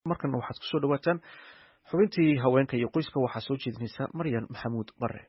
markana waxaad kusoo dhawaataan xubintii haweenka iyo qoyska waxaa soo jeedinaysa maryan maxamuud bare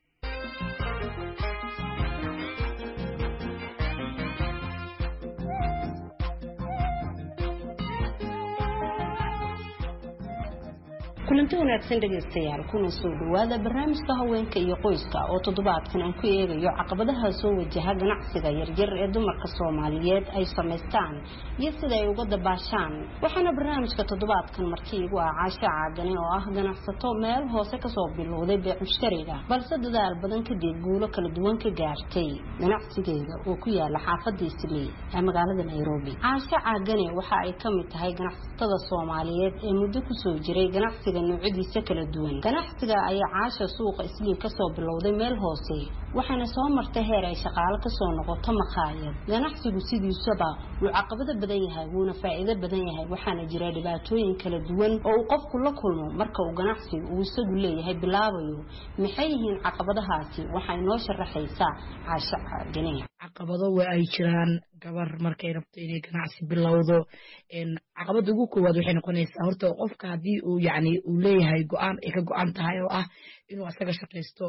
kulanti wanaagsan dhegaystayaal kuna soo dhawaada barnaamijka haweenka iyo qoyska oo toddobaadkan aan ku eegayo caqabadaha soo wajaha ganacsiga yaryar ee dumarka soomaaliyeed ay samaystaan iyo sida ay uga dabaashaan waxaana barnaamijka toddobaadkan markii igu ah caasho caagane oo ah ganacsato meel hoose kasoo bilowday beec mushtariga balse dadaal badan kadib guulo kala duwan ka gaartay ganacsigeeda oo ku yaala xaafadda isley ee magaalada nairobi caasho caagane waxa ay ka mid tahay ganacsatada soomaaliyeed ee muddo kusoo jiray ganacsiga noocyadiisa kala duwan ganacsiga ayaa caasha suuqa islii kasoo bilowday meel hoose waxaana soo martay heer ay shaqaalo kasoo noqoto makhaayad ganacsigu sidiisaba wuu caqabado badan yahay wuuna faa'iido badan yahay waxaana jira dhibaatooyin kala duwan oo uu qofku la kulmo marka uu ganacsigu uu isagu leeyahay bilaabayo maxay yihiin caqabadahaasi waxay noo sharaxaysaa caasho caagane caqabado waa ay jiraan gabar markay rabto inay ganacsi bilowdo caqabada ugu koowaad waxay noqonaysaa horta qofka haddii uu yani uu leeyahay go-aan ay ka go-an tahay oo ah inuu asaga shaqaysto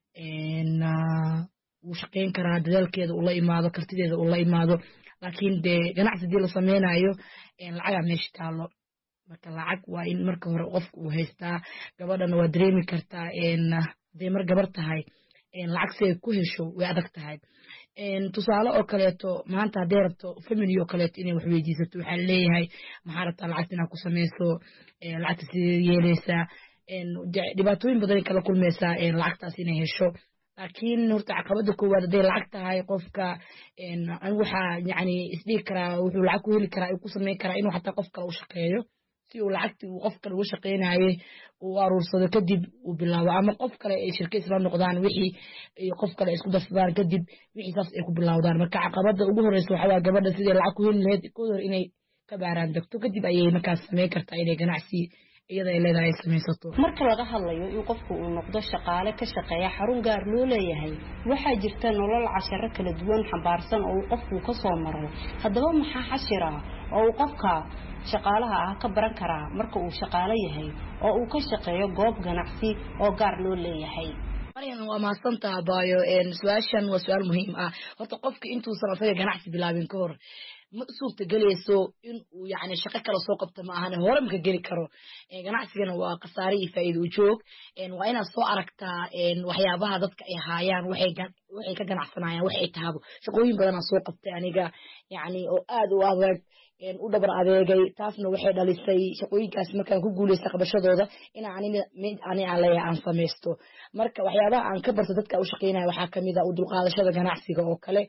wuu shaqayn karaa dadaalkeeda ula imaado kartideeda ula imaado laakiin dee ganacsi hadii la sameynayo lacagaa meesha taalo marka lacag waa in marka hore qofka uu haystaa gabadhana waa dareemi kartaa haday mar gabar tahay lacag si ay ku hesho way adag tahay tusaale oo kaleeto maanta hadday rabto family oo kaleeto inay wax weydiisato waxaa leeyahay maxaa rabtaa lacagta inaad ku samayso lacagta sidee yeeleysaa dhibaatooyin badanay kala kulmaysaa lacagtaas inay hesho laakiin horta caqabada koowaad hadday lacag tahay qofka anigu waxaa yani isdhigi karaa wuxuu lacag ku heli karaa ku samayn karaa inuu xataa qof kale u shaqeeyo si uu lacagtii uu qof kale uga shaqaynayay uu aruursado kadib uu bilaabo ama qof kale ay shirka isla noqdaan wixii qof kale isku darsadaan kadib wixii saas ay ku bilowdaan marka caqabada ugu horeysa waxaa waa gabadha sidii lacag ku heli lahayd kood hor inay ka baaraan degto kadib ayay markaas samayn kartaa inay ganacsi iyada ay leedahay samaysato marka laga hadlayo in qofku uu noqdo shaqaale ka shaqeeya xarun gaar loo leeyahay waxaa jirta nolol casharo kala duwan xambaarsan oo uu qofku ka soo maray haddaba maxaa xashira oo uu qofka shaqaalaha ah ka baran karaa marka uu shaqaalo yahay oo uu ka shaqeeyo goob ganacsi oo gaar loo leeyahay maryan waa mahadsantaha baayo su-aashan waa su-aal muhiim ah horta qofka intuusan asaga ganacsi bilaabin ka hor ma suurta gelayso in uu yani shaqo kale soo qabto ma ahane hore maka geli karo ganacsigana waa khasaare iyo faa'iida ujoog waa inaad soo aragtaa waxyaabaha dadka ay haayaan waxay ka ganacsanayaan wax ay tahabo shaqooyin badanaa soo qabtay aniga yani oo aad u adag u dhabar adeegay taasna waxay dhalisay shaqooyinkaas markaan ku guuleysta qabashadooda inaa mid ani aan leeyahay aan samaysto marka waxyaabaha aan ka barto dadka u shaqeynaya waxaa kamid a u dulqaadashada ganacsiga oo kale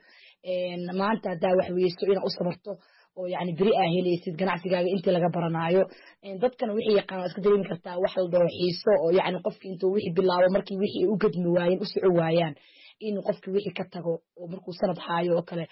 maanta haddaa wax weysto inaad u samarto oo yani beri aa helaysid ganacsigaaga intii laga baranaayo dadkana wixii yaqaan iska dareemi kartaa wax la dhaho xiiso oo yani qofki intuu wixii bilaabo markii wixii ay u gedmi waayeen u soco waayaan in qofki wixii ka tago oo markuu sanad haayo oo kale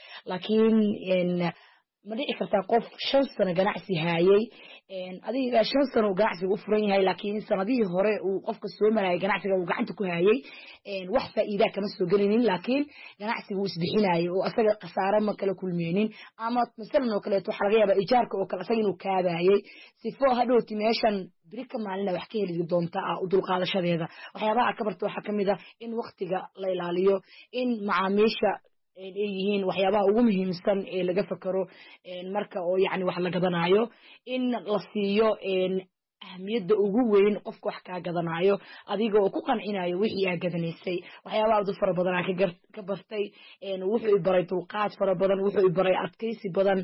laakiin ma dhici kartaa qof shan sano ganacsi haayey adiga shan sano uu ganacsiga u furan yahay laakiin sanadihii hore uu qofka soo marayay ganacsiga uu gacanta ku haayey wax faa'iidaa kama soo gelinin laakiin ganacsiga uu isbixinayay oo asaga khasaare ma kala kulmeynin ama masalan oo kaleeto waxaa laga yaabaa ijaarka oo kale asaga inuu kaabayay sifo hadhowti meeshan beri ka maalina wax ka heli doonta ah u dulqaadashadeeda waxyaabaha ka barta waxaa kamid ah in waktiga la ilaaliyo in macaamiisha ay yihiin waxyaabaha ugu muhiimsan ee laga fakero marka oo yani wax la gadanayo in la siiyo ahmiyadda ugu weyn qofka wax kaa gadanayo adiga oo ku qancinayo wixii aa gadanaysay waxyaabaha adu fara badan aa ka bartay wuxuu i baray dulqaad fara badan wuxuu i baray adkaysi badan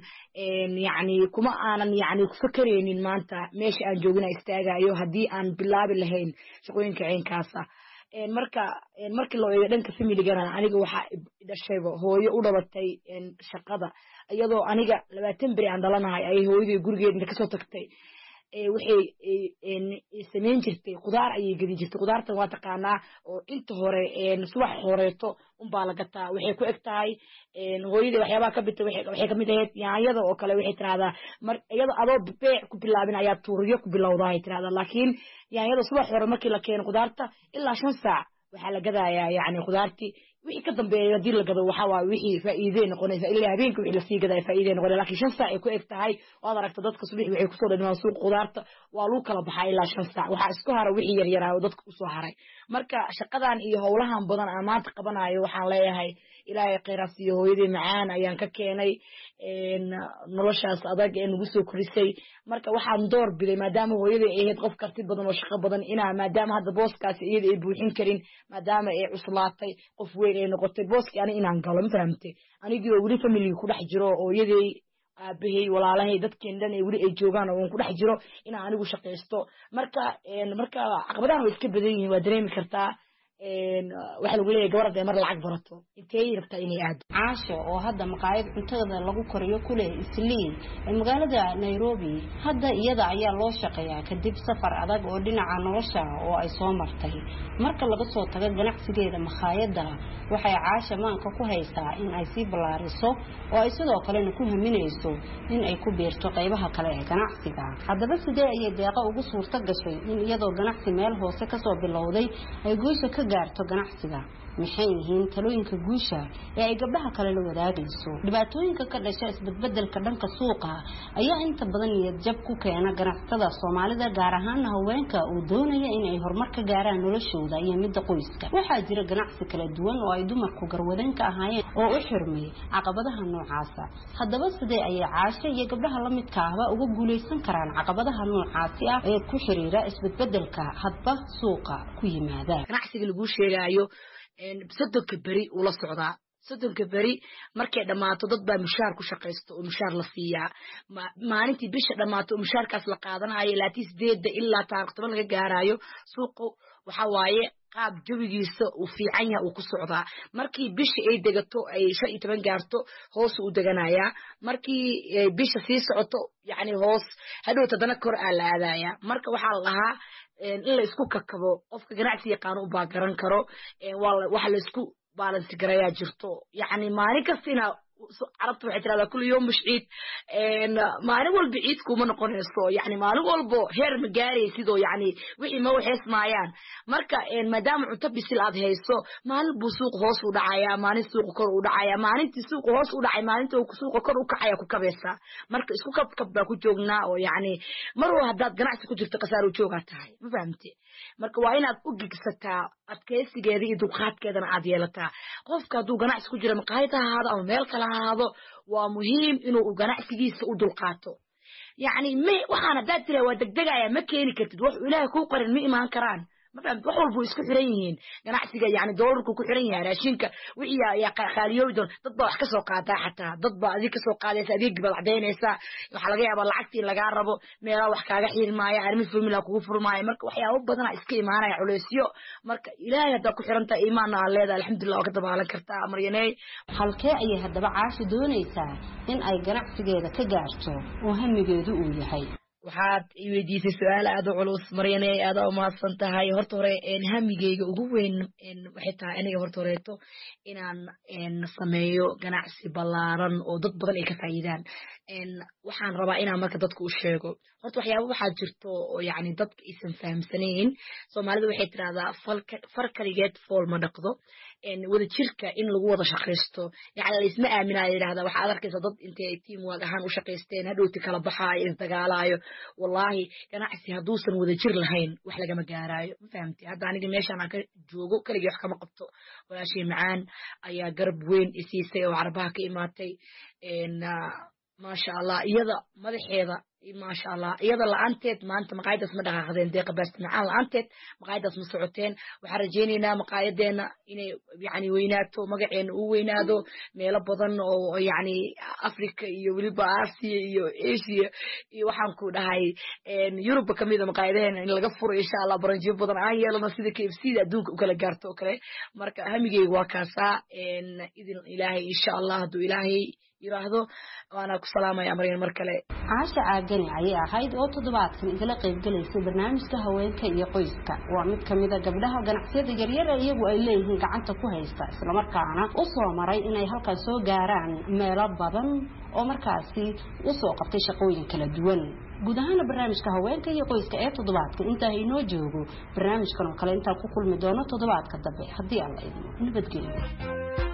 yani kuma aanan yani fakereynin maanta meesha aan joogina istaagayo haddii aan bilaabi lahayn shaqooyinka ceenkaasa marka markii loo eego dhanka familigana aniga waxaa dhashayba hooyo u dhabatay shaqada iyadoo aniga labaatan beri aan dhalanahay ay hooyaday gurigeed inta kasoo tagtay waxay samayn jirtay khudaar ayay gedin jirtay khudaartan waa taqaanaa oo inta hore subax horeeto unbaa la gataa waxay ku eg tahay hooyadii waxyaabaha ka bitay waxay kamid ahayd yaanyada oo kale waxay tirahdaa mar iyada adoo beec ku bilaabin ayaa tuuriyo ku bilowda ay tirahdaa laakiin yaanyada subax hore markii la keeno khudaarta ilaa shan saac waxaa la gadayaa yani khudaartii wixii ka dambeeya haddii la gado waxaa waaye wixii faa'iidey noqonaysa ilaa habeenka wixii lasii gadaya faa'iidey noqonaya laakiin shan saac ay ku eg tahay waad aragta dadka subax waxay kusoo dhadhimaan suuq khudaarta waa lagu kala baxaa ilaa shan saac waxaa isku hara wixii yaryaraa oo dadka usoo haray marka shaqadan iyo howlahan badan aan maanta qabanayo waxaan leeyahay ilaahay khayraas iyo hooyadii macaan ayaan ka keenay noloshaas adag ee nagu soo korisay marka waxaan door biday maadaama hooyadii ay ahayd qof karti badan oo shaqo badan inaa maadaama hadda booskaasi iyada ay buuxin karin maadaama ay cuslaatay qof weyn ay noqotay booskii ani inaan galo ma fahamtay anigii oo weli familiga ku dhex jiro oo iyadii aabahay walaalahay dadkeen dhan ee weli ay joogaan oo aan ku dhex jiro inaan anigu shaqaysto marka marka caqabadahan way iska badan yihiin waa dareemi kartaa waxaa lagu leeyahay gabar hadday mar lacag barato intee rabtaa inay aado caasho oo hadda maqaayad cuntada lagu koriyo ku leh isliin ee magaalada nairobi hadda iyada ayaa loo shaqeeyaa kadib safar adag oo dhinaca nolosha oo ay soo martay marka laga soo tago ganacsigeeda makhaayadda waxay caasha maanka ku haysaa in ay sii ballaariso oo ay sidoo kalena ku haminayso in ay ku biirto qaybaha kale ee ganacsiga haddaba sidee ayay deeqa ugu suurto gashay in iyadoo ganacsi meel hoose kasoo bilowday ay guusha ka gaarto ganacsiga maxay yihiin talooyinka guusha ee ay gabdhaha kale la wadaagayso dhibaatooyinka ka dhasha isbedbedelka dhanka suuqa ayaa inta badan niyad jab ku keena ganacsatada soomaalida gaar ahaana haweenka uu doonaya in ay horumar ka gaaraan noloshooda iyo midda qoyska waxaa jira ganacsi kala duwan oo ay dumarku garwadeen ka ahaayeen oo u xirmay caqabadaha noocaasa haddaba sidee ayay caasho iyo gabdhaha la midka ahba uga guulaysan karaan caqabadaha noocaasi ah ee ku xiriira isbedbedelka hadba suuqa ku yimaada ganacsiga laguu sheegaayo soddonka beri uu la socdaa soddonka beri markay dhammaato dad baa mushaar ku shaqaysto oo mushaar la siiyaa maalintii bisha dhammaato oo mushaarkaas la qaadanayo laatii sideedda ilaa taarikh toban laga gaarayo suuqu waxa waaye qaab jawigiisa uu fiican yaha uu ku socdaa markii bisha ay degato ay shan iyo toban gaarto hoosu u deganayaa markii bisha sii socoto yacni hoos hadhow tadana kor aa la aadayaa marka waxaa la dhahaa in la isku kakabo qofka ganacsi yaqaano ubaa garan karo waxa la isku baalansi garayaa jirto yacni maalin kasta inaa carabta waxay tirahdaa kulli yom mush ciid maalin walba ciid kuma noqonayso yani maalin walbo heer ma gaaraysidoo yani wixii ma waxees maayaan marka maadaama cunto bisil aad hayso maalin buu suuq hoos u dhacayaa maalin suuqa kor u dhacaya maalintii suuqa hoos u dhacay maalinta suuqa kor u kacaya ku kabaysaa marka isku kabkab baa ku joognaa oo yani mar wa haddaad ganacsi ku jirto khasaaro joogaa tahay ma fahamte marka waa inaad u gigsataa adkaysigeeda iyo dulqaadkeedana aad yeelataa qofka hadduu ganacsi ku jira maqaayad ha ahaado ama meel kale ha ahaado waa muhiim inuu ganacsigiisa u dulqaato yacni ma waxaan haddaad tira waa degdegaya ma keeni kartid wax ilaahay kuu qarin ma imaan karaan mafahmt wax walba isku xiran yihiin ganacsiga yani doolarku ku xiran yahay raashinka wixii ayaa khaaliyoobi doon dad baa wax ka soo qaadaa xataa dad baa adig kasoo qaadaysa adeegi baad cadaynaysaa waxaa laga yaabaa lacagtii in lagaa rabo meelaa wax kaaga xirmaaya arrimi formula kugu furmaaya marka waxyaabo badana iska imaanaya culeysyo marka ilaahay haddaa ku xiran tahay iimaanna aad leedahay alxamdulillah waa ka dabaalan kartaa maryaney halkee ayay haddaba caashi doonaysaa in ay ganacsigeeda ka gaarto oo hamigeedu uu yahay waxaad i weydiisay su-aal aada u culus maryane aada umahadsan tahay horta hore hamigeyga ugu weyn waxay tahay aniga horta horeeto inaan sameeyo ganacsi ballaaran oo dad badan ay ka faa'iidaan waxaan rabaa inaan marka dadka u sheego horta waxyaaba waxaa jirto oo yani dadka aysan fahamsanayn soomaalida waxay tidhahdaa far kaligeed fool ma dhaqdo wada jirka in lagu wada shaqaysto yani laisma aaminaayo yidhahda waxaad arkaysa dad intay tiam waag ahaan u shaqaysteen hadhowti kala baxaayo isdagaalaayo wallaahi ganacsi hadduusan wada jir lahayn wax lagama gaaraayo ma fahamti hadda aniga meeshaan aan ka joogo keligii wax kama qabto walaashii macaan ayaa garab weyn isiisay oo carabaha ka imaatay maasha allah iyada madaxeeda maasha allah iyada la-aanteed maanta maqaayadaas ma dhaqaaqdeen deeqa baasta macaan la-aanteed maqaayadaas ma socoteen waxaan rajaynaynaa maqaayadeena inay yani weynaato magaceena uu weynaado meelo badan oo yani africa iyo weliba asia iyo asia iyo waxaan ku dhahay yuruba kamida maqaayadaheena in laga furo insha allah baranjiyo badan aan yeelano sida k f c da adduunka u kala gaarto oo kale marka hamigeyga waa kaasaa idin ilaahay insha allah hadduu ilaahay yiraahdo waana ku salaamaya maryan mar kale caasha caagani ayay ahayd oo toddobaadkan igala qaybgalaysay barnaamijka haweenka iyo qoyska waa mid kamida gabdhaha ganacsiyada yaryar ee iyagu ay leeyihiin gacanta ku haysta islamarkaana u soo maray inay halkan soo gaaraan meelo badan oo markaasi usoo qabtay shaqooyin kala duwan guud ahaana barnaamijka haweenka iyo qoyska ee toddobaadka intaa inoo joogo barnaamijkan oo kale intaan ku kulmi doono toddobaadka dambe haddii aan la idmo nabadgelyo